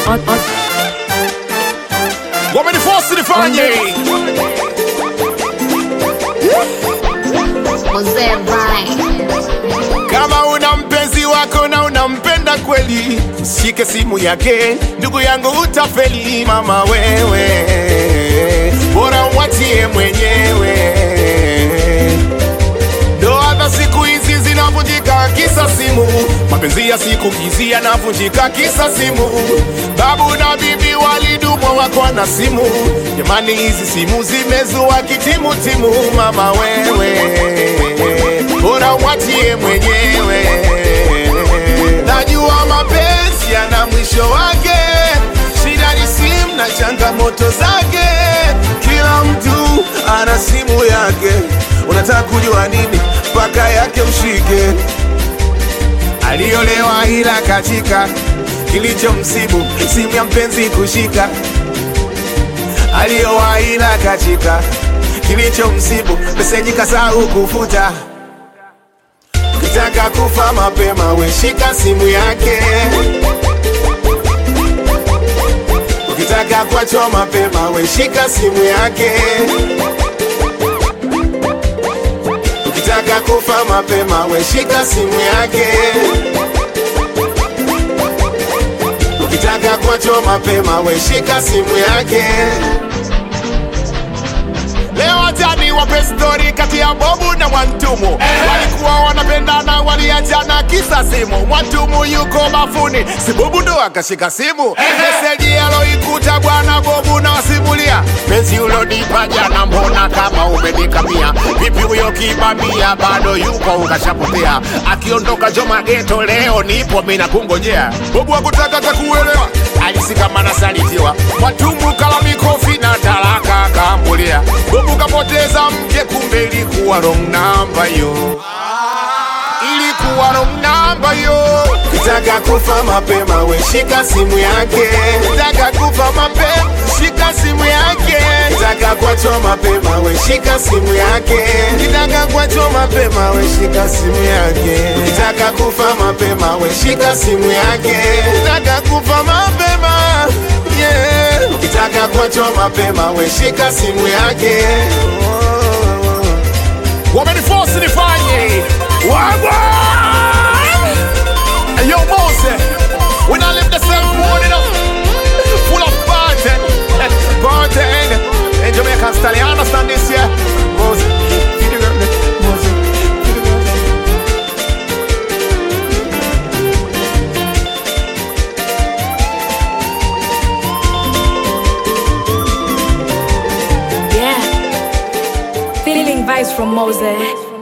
on, on. wamenifosi nifanye Mzee Vine. kama una mpenzi wako na unampenda kweli shike simu yake ndugu yangu utafeli mama wewe bora umwachie mwenyewe ndoa za siku hizi zinavunjika kisa simu mapenzi ya siku hizi yanavunjika kisa simu babu na bibi walidumwa wako na simu jamani hizi simu zimezua kitimutimu mama wewe bora umwachie mwenyewe najua mapenzi yana mwisho wake shida ni simu na changamoto zake kila mtu ana simu yake unataka kujua nini mpaka yake ushike aliolewa ila katika kilicho msibu simu ya mpenzi kushika aliowa ila katika kilicho msibu meseji kasahau kufuta ukitaka kufa mapema weshika simu yake ukitaka kuachwa mapema weshika simu yake ukitaka kufa mapema weshika simu yake ukitaka kuachwa mapema weshika simu yake Leo jani wape stori kati ya Bobu na Mwantumu walikuwa wanapendana, waliachana kisa simu. Mwantumu yuko bafuni, si Bobu ndo akashika simu. Meseji aloikuta bwana Bobu na wasimulia, penzi ulonipa jana, mbona kama umenikamia? Vipi huyo kibamia bado yuko ukashapotea? Akiondoka Joma geto leo nipo mina kungojea. Bobu hakutaka takuelewa, alisi kama nasalitiwa. Mwantumu kala mikofi na talaka kambulia. Bobu kapoteza mke, kumbe ilikuwa wrong number yo, ilikuwa wrong number yo. Kitaka kufa mapema, we shika simu yake. Kitaka kufa mapema, shika simu yake. Kitaka kuachwa mapema, we shika simu yake. Kitaka kuachwa mapema, we shika simu yake. Kitaka kufa mapema, we shika simu yake. Kitaka kufa mapema, yeah. Ukitaka kuachwa mapema, we shika simu yake. Wameniforce nifanye wagwa Yo Mose, when I live the same morning up, full of party, party. In Jamaican style, you understand this, yeah? Mose, feed the girl, Mose, feed the girl. Yeah. Feeling vibes from Mose.